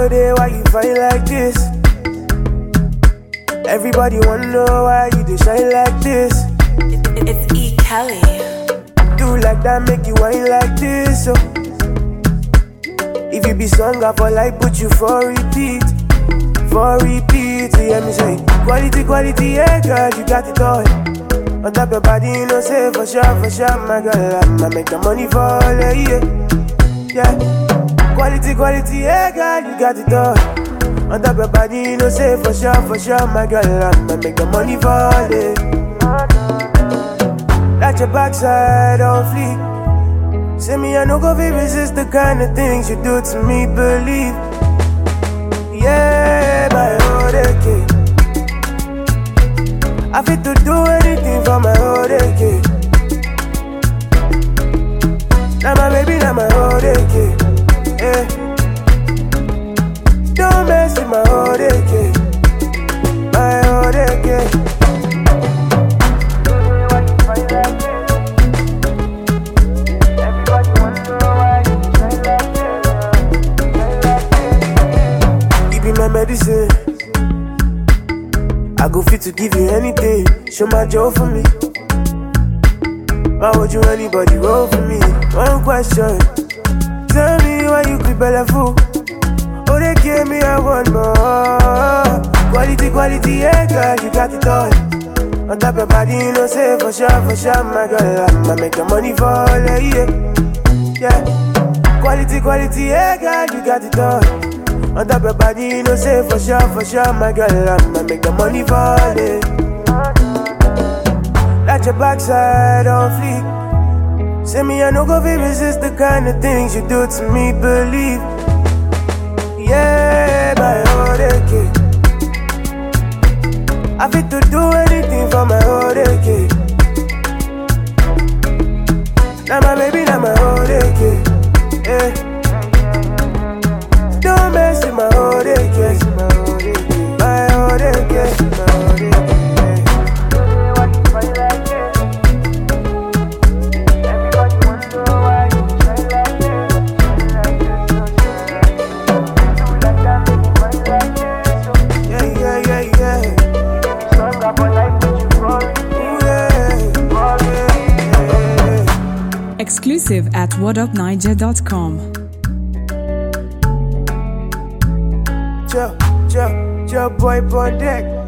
no day why you fight like this. Everybody wanna know why you dey shine like this. It's E. Kelly. Do like that, make you whine like this. Oh. If you be song I for like, put you for repeat. For repeat, you hear me say Quality, quality, yeah girl, you got it all On top your body, you know say for sure, for sure My girl, I'ma make the money fall, yeah, yeah Yeah Quality, quality, yeah girl, you got it all On top your body, you know say for sure, for sure My girl, I'ma make the money fall, yeah That your backside on fleek Say me, I no go fit resist the kind of things you do to me, believe yeah, my Odeke. I fit to do anything for my Odeke. Now my baby, now my Odeke. Yeah. Don't mess with my Odeke. My Odeke. Everybody wanna know why you shine like this. You be my medicine. I go fit to give you anything. Show my joy for me. Why would you anybody roll for me? One question. Tell me why you keep belly full. Oh, they gave me a one more. Quality, quality, yeah, girl, you got it all. On top your body, you know, say for sure, for sure, my girl, I'ma make the money fall, yeah, yeah. yeah. Quality, quality, yeah, girl, you got it all. On top your body, you know, say for sure, for sure, my girl, I'ma make the money fall, yeah. That your backside on fleek. Say me, I no go fit resist the kind of things you do to me, believe. Yeah, my Odeke. I fit to do anything for my Odeke. Now my baby, now my Odeke. Yeah. Don't mess with my Odeke. My Odeke. My Odeke. Yeah, yeah, yeah, yeah. Ooh, yeah. Yeah, yeah. Exclusive at whatupniger.com. Joe, Joe, Joe boy on deck.